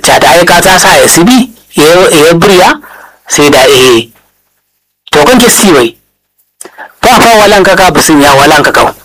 ta da aika ta sa ya sibi ya buriya sai da eh to kan ke si bai ba fa walan ka ka bisin ya walan ka kau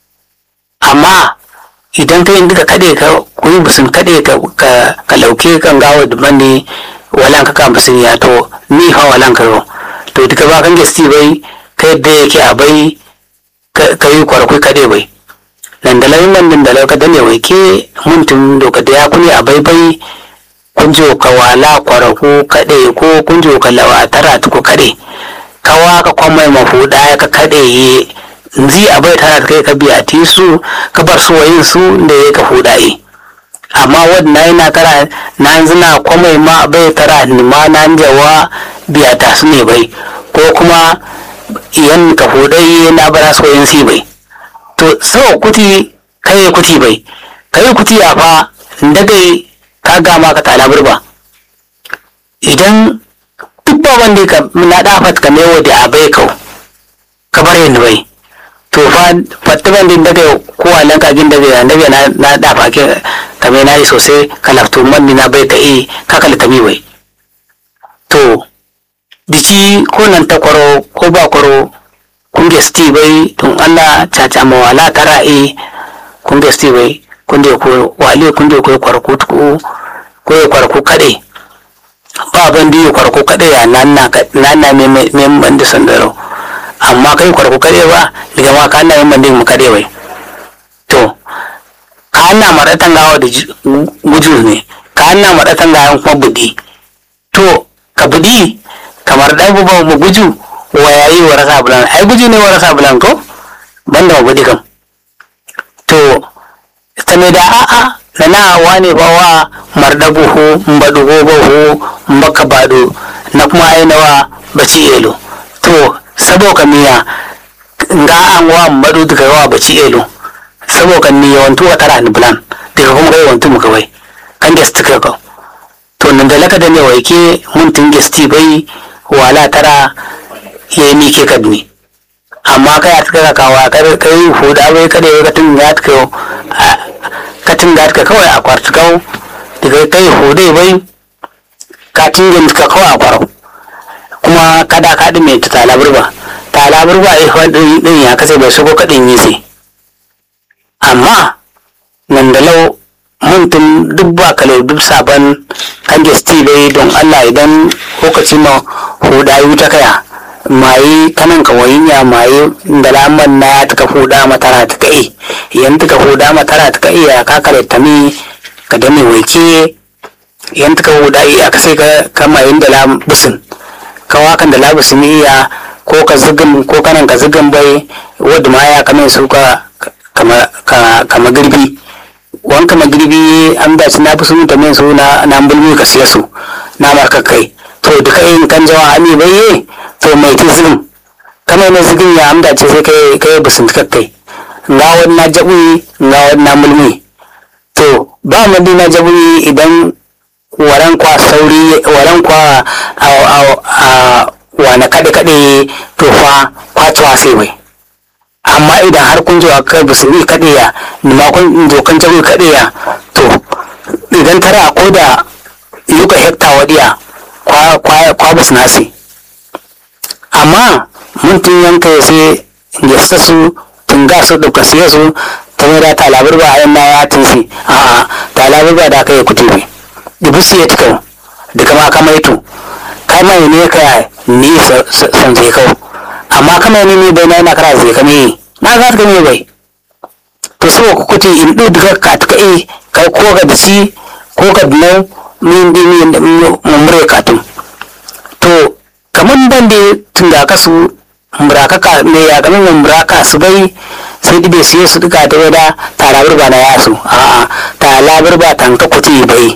amma idan ka yin duka kade ka kuyi bisin kade ka ka lauke kan gawo da mani walan ka ka bisin ya to ni fa walan ka to duka ba kan gesti bai ka yadda yake a bai ka yi kwarkwai kade bai nan da lauyin nan da lauka da ne wai ke mutum doka da ya kuni a bai bai kunjo ka wala kwaraku kade ko kunjo ka lawa tara tuku kade kawa ka kwamai mafuda ka kade ye nzi a bai tana kai ka biya ti su ka bar su wayin su da ya ka hudaye amma wadda yana tara na zina kwamai ma bai tara ni ma na jawa biya ta su ne bai ko kuma iyan ka hudaye na bara su wayin si bai to sau kuti kai kuti bai kai kuti a fa dagai ka gama ka tala burba idan duk ba wanda ka na dafat ka mewa da abai kau ka bar yin bai to fa fatta wanda daga kowa nan kagin daga daga na na dafa ke ka me na yi sosai ka lafto man na bai ka yi ka kala tami bai to biki ko nan ta kwaro ko ba kwaro kun gesti bai tun Allah caca mawala tara e kun gesti bai kun je ko wale kun je ko kwarku ko ko kwarku kade ba ban da kwarku kade ya nan na nan na me me ban da sandaro amma kai kwarku kade ba daga ma ka na yin ban da mu kade bai to ka na maratan gawa da guju ne ka na maratan gawa kuma budi to ka budi kamar dai bu mu guju wa yayi wa rasa bulan ai guji ne wa rasa bulan ko banda wa budi kam to ta me da a'a na na wane ba wa mardabuhu mbadugo bahu mbaka bado na kuma ainawa baci elo to sabo ka miya nga an wa mbadu daga wa baci elo sabo kan ni yawantu wa tara ni bulan daga kuma kai yawantu muka bai kan gesti ka ka to nan da laka da ne wa yake mun tun gesti bai wala tara ya yi mike kadni amma kai a tuka kawa kai huda bai kada ya katin ya tuka katin ga ka kawai a kwartukau daga kai hude bai katin gin ka kawai a kwarau kuma kada ka mai ta talabar ba talabar ba a ihwan din ya kasai bai shigo kadin yi sai amma nan da lau mutum duk ba kalau duk sabon kan gesti bai don allah idan lokacin ma huda yi ta kaya mayi kanan ka wayinya mayi da laman na ta ka huda matara ta kai yan ta ka huda matara ta kai ya ka kare ta mi ka da mai waike yan ta ka huda iya ka sai ka kama yin da lam busin ka wakan da labusin iya ko ka zugin ko kanan ka zugin bai wadda ma ya kamen su ka kama girbi wan kama girbi an da na fi sun ta min su na na bulmi ka siya su na marka kai to duka yin kan jawa ami bai to mai ta zigin kamar mai zigin ya amda ce sai kai kai busun kai nga wani na jabi nga wani na mulmi to ba mu na jabi idan waran kwa sauri waran kwa a a wani kade kade to fa kwacewa sai bai amma idan har kun zuwa kai busun yi kade ya ni ma kun dokan jabi kade ya to idan tara ko da yuka hekta wadiya kwa kwa kwa busun nasi amma mun tun yanka ya sai gesta su tun ga su ɗauka siya su ta mai da talabar ba a yan na ya tunsi a talabar ba da aka yi kuti bai dubu siya tukau da kama kama ito kama ne ka ni san zai kau amma kama ne ne bai na yana kara zai kame na za ta kame bai to so ku kuti in ɗu duka ka tuka e kai ko ga da ci ko ga dinau min di min mumure katun to kamar ban da tun da aka su muraka ka me ya gamin mun muraka su bai sai dibe su su duka ta wada talabar ba na yasu a a talabar ba tanka kuti bai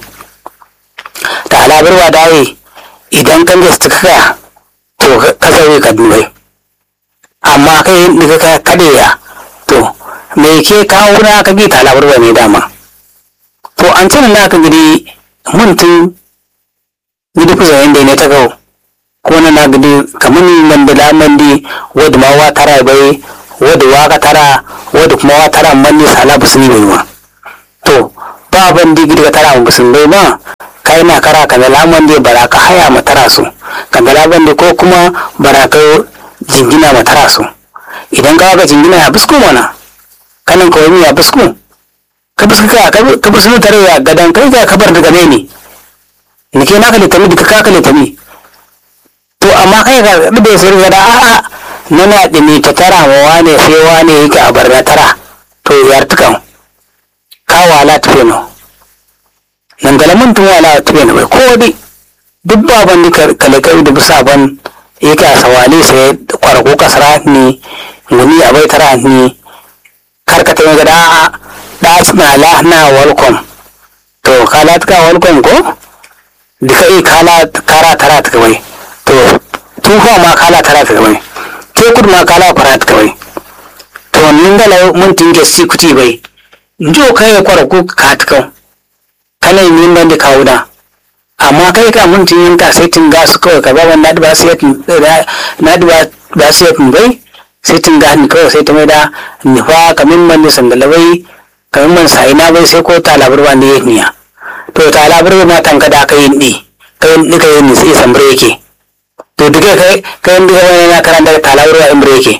talabar ba dai idan kan da su kaka to ka zai ka dubai amma kai daga ka kade ya to me ke kawo na ka bi talabar ba ne dama to an cin na ka gidi mun tun gidi kusa yanda ne ta kawo ko na na gidi kamar man da laman di wadda ma wa tara bai wadda wa ka tara wadda kuma wa tara man ne sala ba su ni bai ma to ba ban di gidi ka tara ba sun bai ma ka kai na kara ka da lamon da bara ka haya matara su ka da laban da ko kuma bara ka jingina matara su idan ka ga jingina ya busku mana kanin ka wani ya busku ka busku ka ka busku tare ya gadan kai ka kabar daga ne ne ni ke naka litami duka ka ka litami to amma kai ka da sai ga da a a nana dimi ta tara wa wane sai wane yake a barna tara to yar tukan ka wala tufe no nan da lamun tun wala tufe no bai ko dai duk baban ni kale kai da bisa ban yake a sawali sai kwarko kasara ni ngumi a bai tara ni karkata ga da a da na la na welcome to kala tuka welcome ko duka yi kala kara tara ta bai to tufa ma kala tara ta bai ke kudu ma kala fara ta bai to nin gala mun tinge si kuti bai njo kai kwara ko ka ta kan kana yin ban da kawo da amma kai ka mun tin ka sai tin ga su kawai ka ba wannan ba sai tin na da ba sai tin bai sai tin ga ni kawai sai ta mai da ni fa kamin man ni sandala bai kamin man sai na bai sai ko ta labar wanda ya niya to ta labar ma tanka da kai ni kai ni kai ni sai sambre yake to duka kai kai duka wani na karanta ta labar wa imbre yake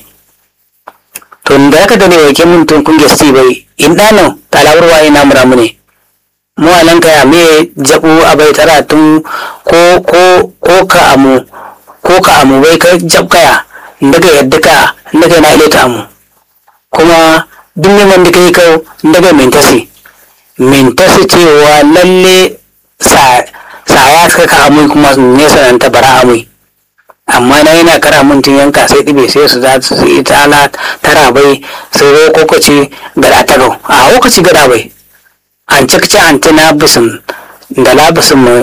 to da haka da ne wake mun tun kun gesti bai in dano ta labar wa ina mura mune mu alan kaya me jabu abai tara tun ko ko ko ka amu ko ka amu bai ka jab kaya daga yadda ka daga na ileta amu kuma duk neman da kai kau daga mintasi mintasi cewa lalle sa ya suka ka amui kuma ne sananta bara amui amma na yana kara mun tun yanka sai ɗibe sai su za su yi tala tara bai sai zo kokaci gada ta gau a kokaci gada bai an cikci an tana bisin da labisin ma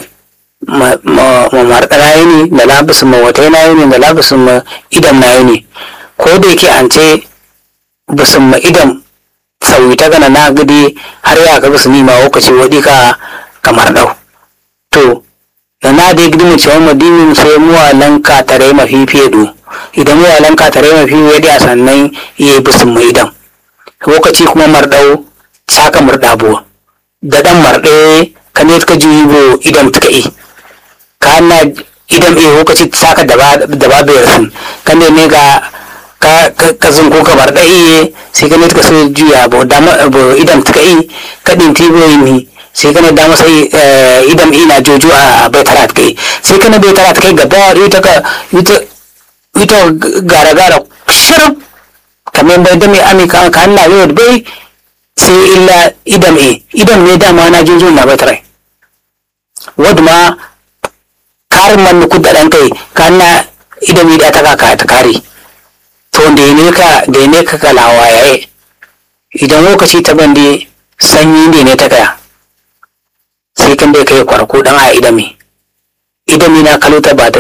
ma marɗara yi ne da labisin ma wata yana yi ne da labisin ma idan na yi ne ko da yake an ce bisin ma idan sauyi ta gana na gidi har ya ga bisu nima lokaci wadi ka kamar dau to da na da gidi mu cewa madinin sai mu walan ka tare mafi fedu idan mu walan ka tare mafi wadi a sannan yayi bisin mu idan lokaci kuma mardau saka murdabo da dan marde ka ne ka jibo idan tuka yi ka na idan eh lokaci saka da ba da ba bayar kan ne ga ka zun ko ka bar da iye sai ka ne ka so juya bo dama bo idan ka yi ka din tibo ni sai ka ne da masa idan ina jojo a bai tara ta kai sai ka ne bai tara ta kai gaba ita ka ita ita gara gara shirf kamar bai da mai ami ka ka Allah yau da bai sai illa idan e idan ne dama na jojo na bai tara wadda ma karin man ku da dan kai ka na idan da ta ka ta kare to da ne ka da ne ka kalawa yaye idan lokaci ta bande sanyi ne ne ta kaya sai kan bai kai kwarko dan a idami idami na kaluta ba ta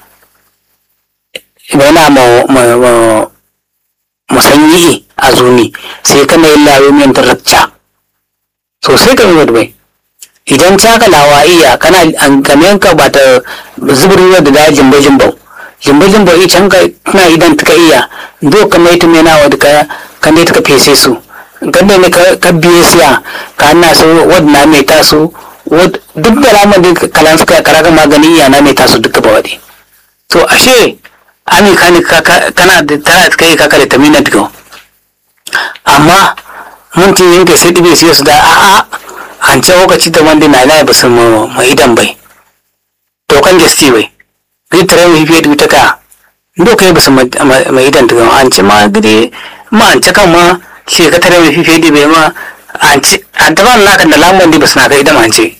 yana ma ma ma musanyi a zuni sai kan yi lawo min taracca so sai kan yi bai idan ta kalawa iya kana an kamen ka ba ta zuburi da dajin bajin bau jimbajin bai can ka na idan ta iya do ka mai tume na wadda ka kan dai ta fese su kan ne ka biye siya ka na so wadda na mai taso duk da lamar da kalan suka karaga magani iya na mai taso duka ba wadi to ashe ami kani kana da tara ta kai kaka da tamina duka amma mun tin yanke sai dibe siya su da a'a an ce lokaci da wanda na na ba su ma idan bai to kan gesti bai gidi tare mu hifiye duta ka ndo kai basu mai idan daga an ci ma gidi ma an ci kan ma shi ka tare mu hifiye di bai ma an ci an ta ban naka da lamban di basu naka idan an ci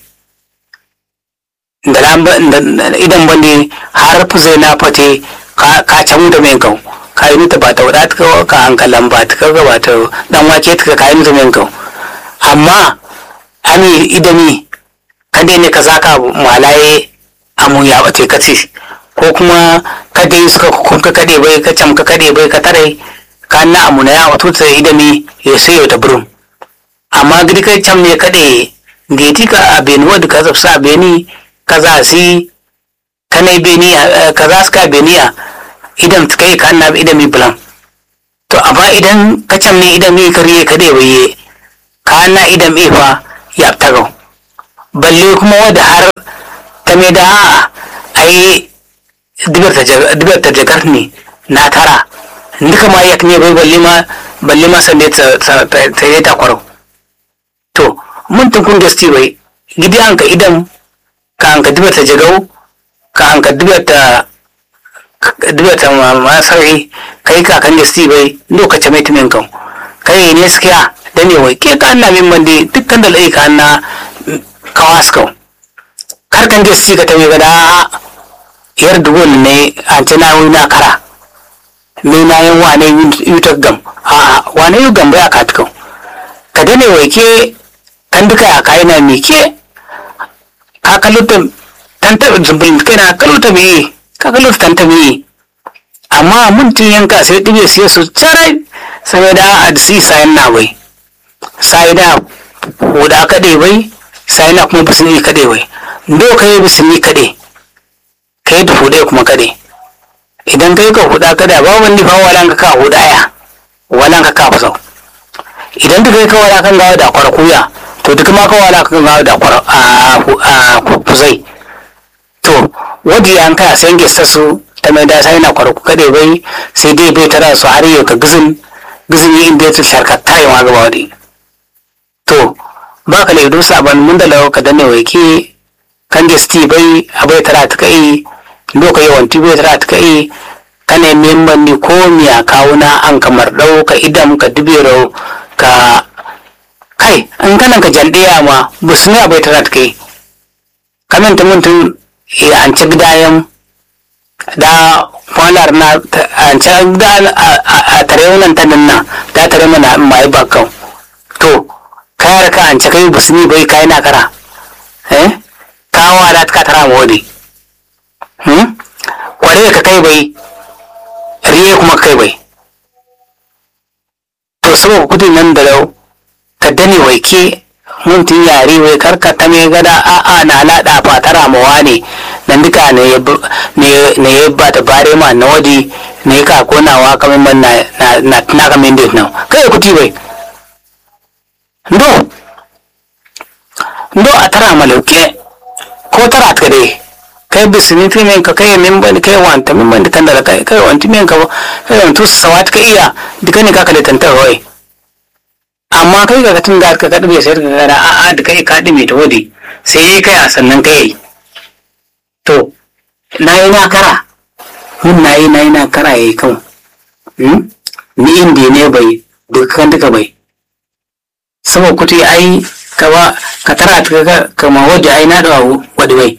da lamban idan bandi har zai na fate ka can da mai kau ka yi nuta ba ta wada ta ka hankalan ba ta kaga ba ta dan wake ta ka yi nuta mai kau amma ami idami kan dai ne ka zaka malaye amu ya bate ka ce ko kuma kada yi suka kunka kade bai ka camka kade bai ka tare ka na amu na ya wato ta idami ya sai yau ta burin amma gidi kai cam ne kade geti ka a beni wadda ka zafsa a beni ka za si ka na beni ka za su ka beniya idan ta kai ka na idami bulan to amma idan ka cam ne idami ka riye kade bai ka na idami fa ya tagau balle kuma wadda har ta me da a'a ai dibar ta jagar ne na tara duka ma yak ne bai balle ma balle ma sande ta yi ta kwaro to mun tun kun gasti bai gidi an ka idan ka an ka dibar ta jagau ka an ka dibar ta dibar ta masari kai ka kan gasti bai lokacin mai tumin kan kai ne sukiya da ne wai ke ka na min mandi dukkan da lai ka na kawas kan kar kan gasti ka ta mai gada yar dubu ne an ce na na kara me na yin wane yutar gam a wane yu gam bai aka tukau ka dane wai ke kan duka ya kai na me ke ka kaluta tanta zumbulin kai na kaluta me ka kaluta tanta me amma mun tun yanka sai dibe sai su carai sai da a si sayan na bai sai da huda kade bai sai na kuma bisni kade bai do kai bisni kade kai da hude kuma kade idan kai ka huda kada ba wani fa walan ka ka huda ya walan ka ka fasau idan duka ka wala kan gawa da kwarkuya to duk ma ka wala kan gawa da kwar a kuzai to wadi an ka sai gesta su ta mai da sai na kwarku kade bai sai dai bai tara su har yau ka gizin gizin yi inda ta sharka tayi ma gaba wadi to ba ka laido saban mun da lawa ka danne wai ke kan gesti bai abai tara ta kai loka yawan tibe tara ta kai kane memban ni ko miya kawuna an kamar dau ka idan ka dubero ka kai an kana ka jaldiya ma busne abai tara ta kai kamin ta mutum ya an ci gidayen da kwanar na an ci gida a tare wannan ta nan da tare mana mai bakkan to kayar ka an ci kai busni bai kai na kara eh kawa da ka tara mawadi kware ka kai bai riye kuma kai bai to saboda kudin nan da lau ka dane wai ke mun tun yare wai karka ta mai gada a a na lada fatara mawa ne nan duka ne ya ba ta bare ma na wadi ne ka konawa kamar man na na na kamar da nan kai kuti bai ndo ndo a tara malauke ko tara ta dai kai bisini fi men ka kai min ban kai wanta min ban kan da kai kai wanti men ka kai wantu sawat ka iya duka ne ka kale tantar wai amma kai ga tun da ka kadu bai sai ka gara a a da kai ka dime ta wadi sai kai a sannan kai to na yi na kara mun na yi na yi na kara yayi kan ni inda ne bai dukkan duka bai saboda kuti ai ka ba ka tara ta kama wadda ai na da wadi bai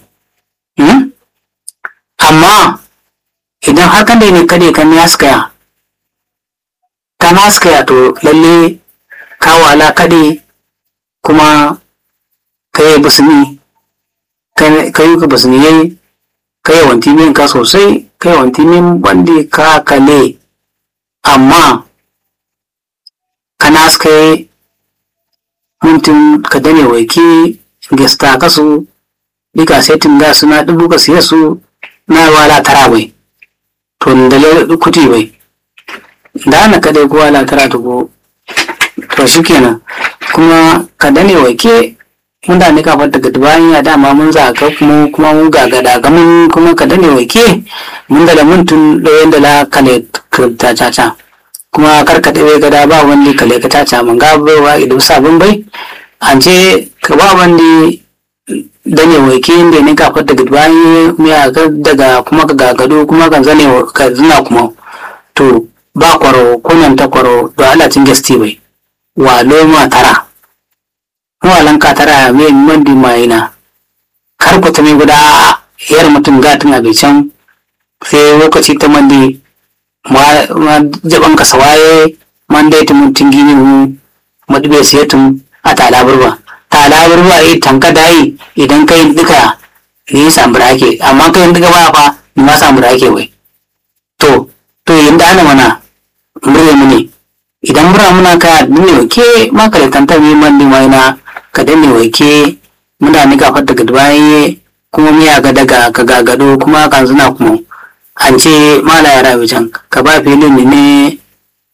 amma idan har kan da ne kade kan ya skaya ka na skaya to lalle ka wala kade kuma ka yi busni ka yi ka busni yayi ka yi wanti min ka sosai ka yi wanti min bandi ka kale amma ka na skaya mutum ka dane waike gesta kasu dika setin da suna dubu ka siya su na wala tara bai to da kuti bai da na kadai ko wala tara to ko to shikenan kuma ka dane wake mun da ne ka fata daga bayan ya dama mun za ka kuma kuma mun ga gada ga mun kuma ka dane wake mun da mun tun doyen da la kale ta caca kuma karka bai gada ba wani kale ka caca mun ga bai idan sabon bai an ce ka ba wani da ne wai ke inda ne kafar daga bayan miya daga kuma ka gagado kuma kan zane ka zina kuma to ba kwaro kunan ta kwaro da alacin gasti bai wa loma tara mawalan ka tara mai mandi mayina kar ku ta mai guda yar mutum gatin abincin sai lokaci ta mandi ma jaban ka sawaye man dai ta mutum gini mu madube sai tun a talaburba talaburba yi tanka dayi idan kai duka ni samu rake amma kai duka ba fa ni ma samu rake wai to to yanda ana mana murya mu ne idan mura muna ka dinne ke ma ka tanta mi man ni mai na ka dinne wai ke muna ni gafar daga bayan kuma miya ga daga ka gagado kuma kan zuna kuma an ce mala ya rabi can ka ba filin ne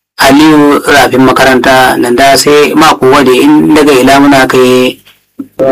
aliyu rafin makaranta nan da sai mako wade in daga ila muna kai